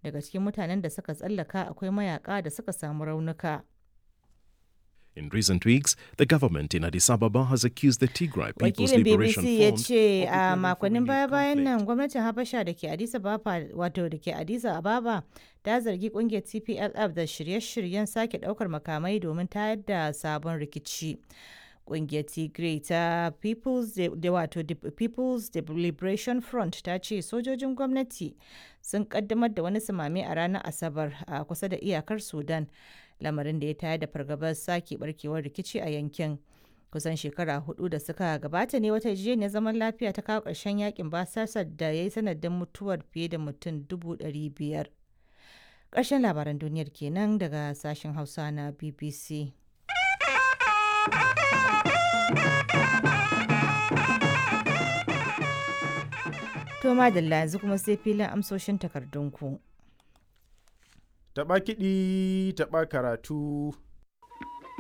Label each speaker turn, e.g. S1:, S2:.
S1: daga cikin mutanen da suka tsallaka akwai mayaka da suka samu raunuka.
S2: In recent weeks, the government in Addis Ababa has accused the Tigray People's
S1: Wakilin
S2: Liberation
S1: BBC ya
S2: Front
S1: ce
S2: of
S1: a
S2: preparing for
S1: makonnin
S2: renewed
S1: baya-bayan
S2: conflict.
S1: nan gwamnatin Habasha da ke Addis Ababa wato da ke Addis Ababa ta zargi kungiyar TPLF da shirye-shiryen sake daukar makamai domin tayar da sabon rikici. Kungiyar Tigray ta People's De- da wato De- People's Liberation Front ta ce sojojin gwamnati sun kaddamar da wani sumame a ranar Asabar a kusa da iyakar Sudan, lamarin da ya tayar da fargabar sake barkewar rikici a yankin. Kusan shekara hudu da suka gabata ne wata yarjejeniyar zaman lafiya ta kawo ƙarshen yakin basasar da ya yi sanadin mutuwar fiye da mutum dubu ɗari biyar. Ƙarshen labaran duniyar kenan daga sashen Hausa na BBC. To madalla yanzu kuma sai filin amsoshin takardunku.
S3: Taɓa kiɗi, taɓa karatu,